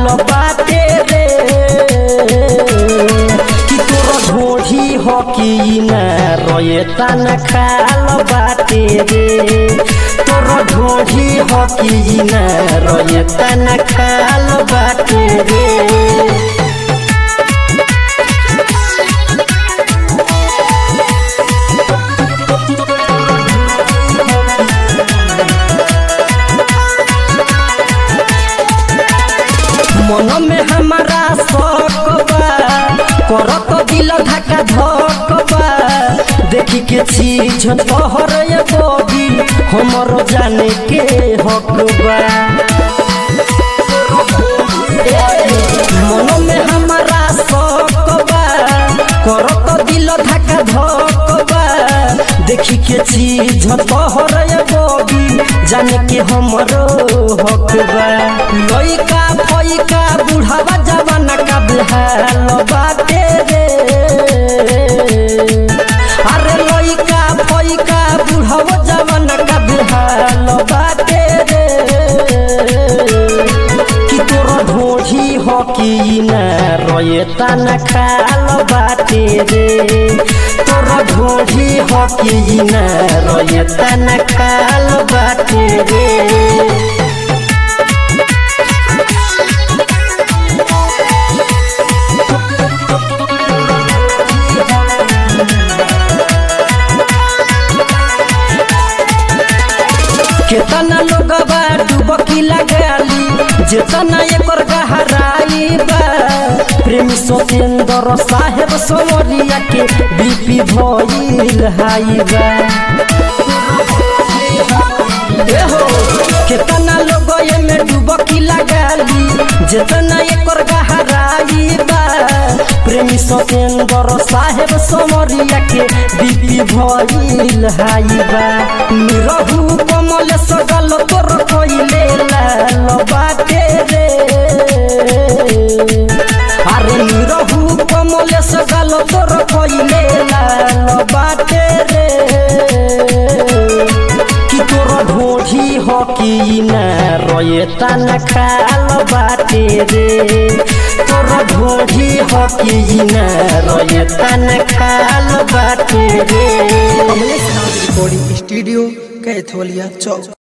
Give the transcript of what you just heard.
खाल बाटे रे कि तोर ढोढ़ी हो कि ना रोए तन खाल बाटे रे तोर ढोढ़ी हो कि ना रोए तन खाल बाटे रे मन में हमारा शौक बा करत दिल धक्का धक बा देखी के चीज तोहर ये बॉडी हमरो जाने के हक बा मन में हमारा शौक बा करत दिल धक्का धक बा देखी के चीज तोहर ये बॉडी जाने के हमरो हक बा लइका फइका बुढ़ावा जवाना का बिहाल बाटे रे अरे लइका फइका बुढ़ावा जवाना का बिहाल बाटे रे कि तोर ढोढ़ी हो कि ना रोए तन खाल बाटे रे तोर ढोढ़ी हो कि ना रोए तन खाल बाटे रे केतना लोगवा डुबकी लगाली जेतना एकर गहराई बा प्रेमी सतेंद्र साहेब समरिया के बीपी भइल हाई बा एहो केतना लोग एमे डुबकी लगाली जेतना एकर गहराई बा प्रेमी सतेंद्र साहेब समरिया के बीपी भइल हाई बा निरहु कमल सगल तोर कइले लाल बाटे रे अरे निरहु कमल सगल तोर कइले लाल बाटे रे कि तोर ढोढ़ी हो कि ना रोए तन खाल बाटे रे तोर ढोढ़ी हो कि ना रोए तन खाल बाटे रे कमलेश नाथ रिकॉर्डिंग स्टूडियो कैथोलिया चौक